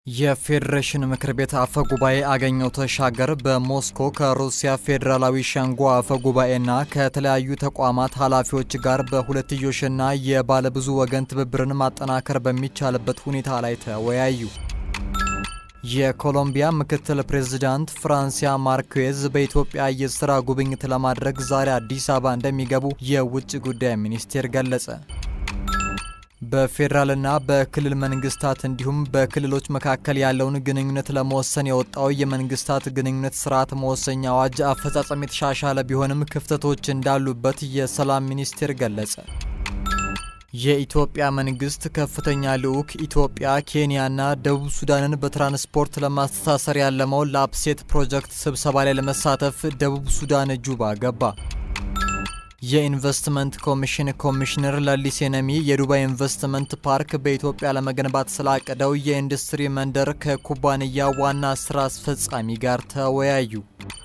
የፌዴሬሽን ምክር ቤት አፈ ጉባኤ አገኘሁ ተሻገር በሞስኮ ከሩሲያ ፌዴራላዊ ሸንጎ አፈ ጉባኤና ከተለያዩ ተቋማት ኃላፊዎች ጋር በሁለትዮሽና የባለብዙ ወገን ትብብርን ማጠናከር በሚቻልበት ሁኔታ ላይ ተወያዩ። የኮሎምቢያ ምክትል ፕሬዝዳንት ፍራንሲያ ማርኬዝ በኢትዮጵያ የስራ ጉብኝት ለማድረግ ዛሬ አዲስ አበባ እንደሚገቡ የውጭ ጉዳይ ሚኒስቴር ገለጸ። በፌዴራልና በክልል መንግስታት እንዲሁም በክልሎች መካከል ያለውን ግንኙነት ለመወሰን የወጣው የመንግስታት ግንኙነት ስርዓት መወሰኛ አዋጅ አፈጻጸም የተሻሻለ ቢሆንም ክፍተቶች እንዳሉበት የሰላም ሚኒስቴር ገለጸ። የኢትዮጵያ መንግስት ከፍተኛ ልዑክ ኢትዮጵያ፣ ኬንያና ደቡብ ሱዳንን በትራንስፖርት ለማስተሳሰር ያለመው ላፕሴት ፕሮጀክት ስብሰባ ላይ ለመሳተፍ ደቡብ ሱዳን ጁባ ገባ። የኢንቨስትመንት ኮሚሽን ኮሚሽነር ለሊሴ ነሚ የዱባይ ኢንቨስትመንት ፓርክ በኢትዮጵያ ለመገንባት ስላቀደው የኢንዱስትሪ መንደር ከኩባንያ ዋና ስራ አስፈጻሚ ጋር ተወያዩ።